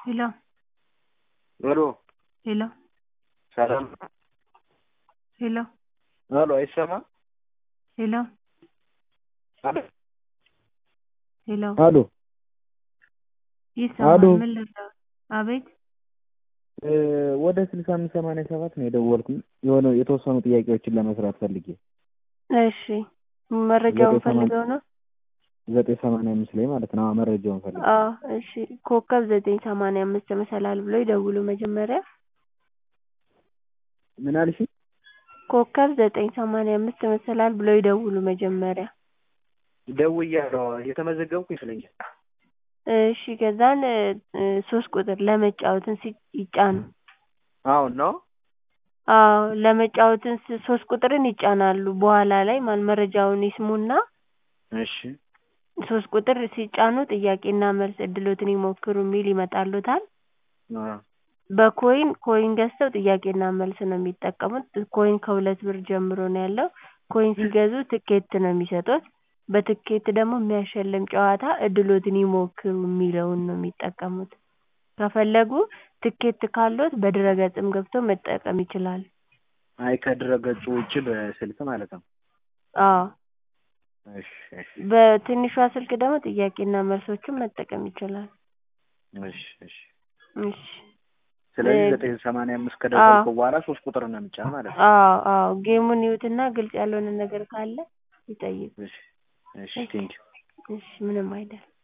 ሄሎ ሄሎ ሄሎ ሰላም ሄሎ ሄሎ አይሰማም? ሄሎ አሎ ሄሎ አሎ ይሰማል አሎ ምን ልርዳዎት? አቤት እ ወደ ስልሳ አምስት ሰማንያ ሰባት ነው የደወልኩኝ የሆነ የተወሰኑ ጥያቄዎችን ለመስራት ፈልጌ እሺ መረጃውን ዘጠኝ ሰማንያ ፈልገው ነው? ዘጠኝ ሰማንያ አምስት ላይ ማለት ነው። አዎ መረጃውን ፈልጌ አዎ እሺ ኮከብ ዘጠኝ ሰማንያ አምስት መሰላል ብለው ይደውሉ መጀመሪያ ምን አልሽኝ? ኮከብ ዘጠኝ ሰማንያ አምስት መሰላል ብለው ይደውሉ መጀመሪያ ደውያለሁ የተመዘገብኩ ይመስለኛል። እሺ ከዛን እ ሶስት ቁጥር ለመጫወትን ሲ ይጫኑ አሁን ነው አዎ ለመጫወትን ስ ሶስት ቁጥርን ይጫናሉ በኋላ ላይ ማን መረጃውን ይስሙና እሺ ሶስት ቁጥር ሲጫኑ ጥያቄና መልስ እድሎትን ይሞክሩ የሚል ይመጣልዎታል አዎ በኮይን ኮይን ገዝተው ጥያቄና መልስ ነው የሚጠቀሙት ኮይን ከሁለት ብር ጀምሮ ነው ያለው ኮይን ሲገዙ ትኬት ነው የሚሰጡት በትኬት ደግሞ የሚያሸልም ጨዋታ እድሎትን ይሞክሩ የሚለውን ነው የሚጠቀሙት ከፈለጉ ትኬት ካለዎት በድረ-ገጽም ገብተው መጠቀም ይችላሉ አይ ከድረ-ገጹ ውጪ በስልክ ማለት ነው። አዎ እሺ እሺ በትንሿ ስልክ ደግሞ ጥያቄና መልሶችን መጠቀም ይችላሉ እሺ እሺ እሺ ስለዚህ እ ዘጠኝ ሰማንያ አምስት አዎ ከደወልኩ በኋላ ሶስት ቁጥር ነው የምጫን ማለት ነው። አዎ አዎ ጌሙን ይዩትና ግልጽ ያልሆነ ነገር ካለ ይጠይቁ እሺ እሺ ቴንኪው እሺ ምንም አይደለም